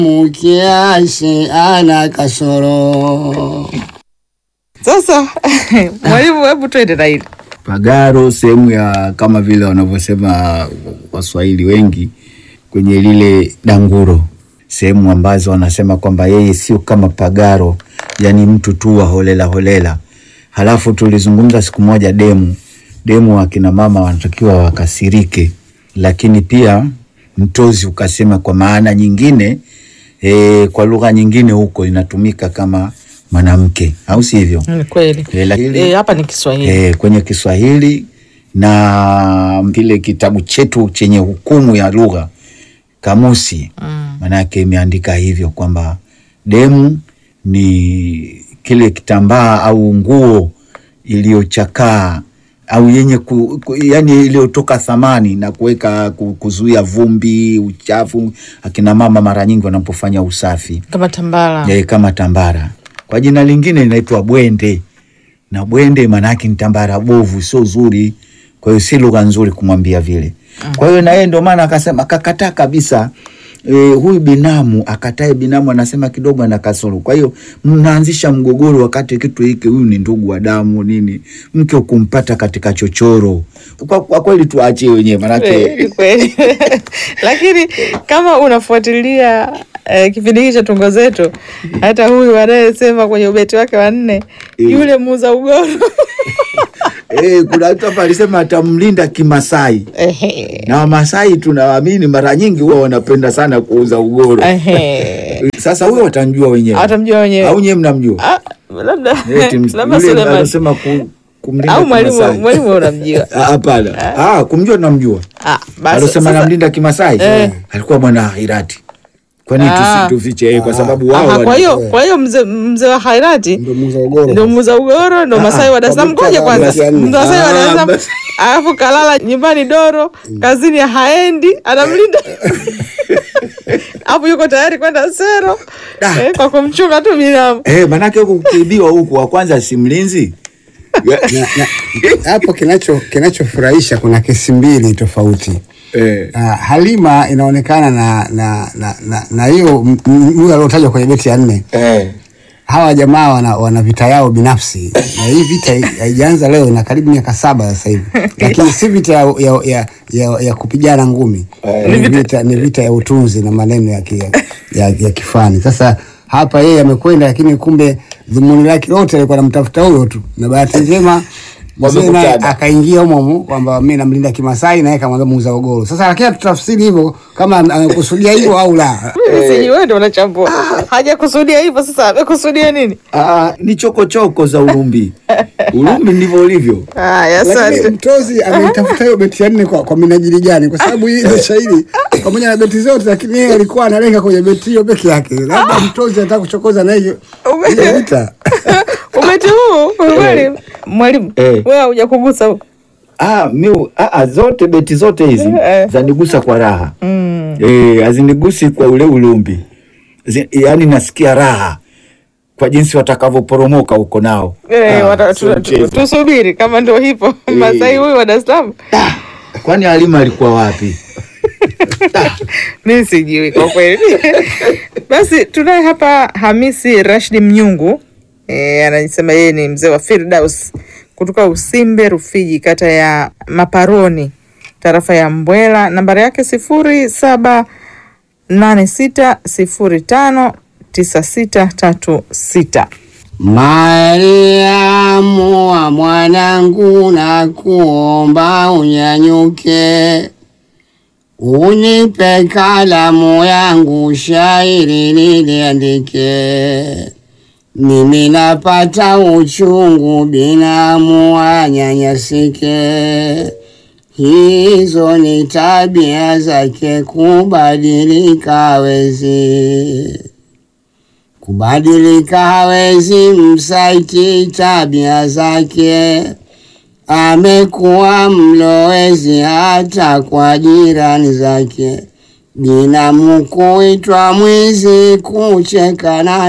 kiasi ana kasoro. Sasa mwalimu, hebu twende na hili Pagaro sehemu ya kama vile wanavyosema Waswahili wengi kwenye lile danguro, sehemu ambazo wanasema kwamba yeye sio kama Pagaro, yani mtu tu wa holela holela. Halafu tulizungumza siku moja demu demu, akina mama wanatakiwa wakasirike, lakini pia mtozi ukasema kwa maana nyingine e, kwa lugha nyingine huko inatumika kama mwanamke, au sivyo? Ni kweli E, lakini Eh, hapa ni Kiswahili e, kwenye Kiswahili na kile kitabu chetu chenye hukumu ya lugha kamusi, Mm. manake imeandika hivyo kwamba demu ni kile kitambaa au nguo iliyochakaa au yenye ku, ku, yani iliyotoka thamani na kuweka ku- kuzuia vumbi, uchafu. Akina mama mara nyingi wanapofanya usafi kama tambara e, kama tambara. Kwa jina lingine inaitwa bwende, na bwende maanake ni tambara bovu, sio zuri. Kwa hiyo si lugha nzuri kumwambia vile. Kwa hiyo na yeye ndio maana akasema akakataa kabisa e, huyu binamu akatae. Binamu anasema kidogo ana kasoro. Kwa hiyo mnaanzisha mgogoro wakati kitu hiki, huyu ni ndugu wa damu nini, mke ukumpata katika chochoro. Kwa, kwa kweli tuachie wenyewe maanake Eh, ni kweli lakini kama unafuatilia eh, kipindi hiki cha tungo zetu, hata huyu anayesema kwenye ubeti wake wa nne yule muuza ugoro e, kuna mtu hapa alisema atamlinda Kimasai. Ehe. na Wamasai tunawaamini mara nyingi huwa wanapenda sana kuuza ugoro. Ehe. Sasa huyo watamjua wenyewe, Watamjua wenyewe. au nyewe mnamjua? Ah, labda Eti ms- labda yule Suleiman anasema ku, kumlinda au mwalimu Kimasai. mwalimu unamjua Ah, Hapana, ah, kumjua tunamjua. Ah, basi Alosema sasa- namlinda Kimasai Eh. alikuwa bwana Hairati. Kwani Ah. tusi- tufiche yeye kwa sababu wao Aha, wana- kwa hiyo kwa hiyo mzee mzee wa Hairati Ndio muuza ugoro. ndio muuza ugoro ndo Masai wa Dar es Salaam. kwa Ngoja muktadha wa kwanza, basi ya nne. Masai wa Dar es Ah, Salaam, basi. alafu kalala nyumbani Doro, kazini haendi, anamlinda hapo, yuko tayari kwenda sero Ah. eh, kwa kumchunga tu binamu. Eh, manake huku kuibiwa huku wa kwanza si mlinzi. Na- na- hapo kinacho kinachofurahisha kuna kesi mbili tofauti. Eh. Uh, Halima inaonekana na na na na, na hiyo m- m- huyo aliotajwa kwenye beti ya nne Eh. hawa jamaa wana, wana vita yao binafsi na hii vita hai- haijaanza leo, ina karibu miaka saba sasa hivi, lakini si vita ya, ya, ya, ya, ya kupigana ngumi ni vita, ni vita ya utunzi na maneno ya, ki, ya, ya kifani. Sasa hapa yeye amekwenda, lakini kumbe dhumuni lake lote alikuwa anamtafuta huyo tu, na bahati njema mzee naye Wamekutana. akaingia humo humo kwamba mimi namlinda Kimasai, naye kamwambia muuza ugoro. Sasa lakini tutafsiri hivyo kama amekusudia hivyo au la. Mimi sijui, wewe ndio unachambua. Hajakusudia hivyo, sasa amekusudia nini? Ah, ni chokochoko za Urumbi. Urumbi ndivyo ulivyo. Haya, Lakini asante. mtozi ameitafuta hiyo beti ya nne kwa, kwa minajili gani? Kwa sababu hii ile shairi pamoja na beti zote, lakini yeye alikuwa analenga kwenye beti hiyo peke yake. Labda mtozi anataka kuchokoza na hiyo Ume- hiyo vita. Ubeti huu kweli, mwalimu Eh. wewe hujakugusa huko. Ah, mi ah, ah, zote beti zote hizi Eh. zanigusa kwa raha mm. Eh, hazinigusi kwa ule ulumbi Zi, yani nasikia raha kwa jinsi watakavyoporomoka huko nao. Eh, Ah, wata- sio tu- mchezo. tu- tusubiri kama ndio hivyo Masai huyu wa Dar es Salaam. Kwani Halima alikuwa wapi? mi sijui kwa kweli. Basi tunaye hapa Hamisi Rashidi Mnyungu e, anasema yeye ni mzee wa Firdaus kutoka Usimbe Rufiji, kata ya Maparoni, tarafa ya Mbwela. Nambari yake sifuri saba nane sita sifuri tano tisa sita tatu sita. Mariamu wa mwanangu, na kuomba unyanyuke, unipe kalamu yangu, shairi niliandike. Mimi napata uchungu, binamu anyanyasike. Hizo ni tabia zake, kubadilika hawezi kubadilika hawezi, msaiti tabia zake. Amekuwa mlowezi hata kwa jirani zake, binamu kuitwa mwizi, kucheka na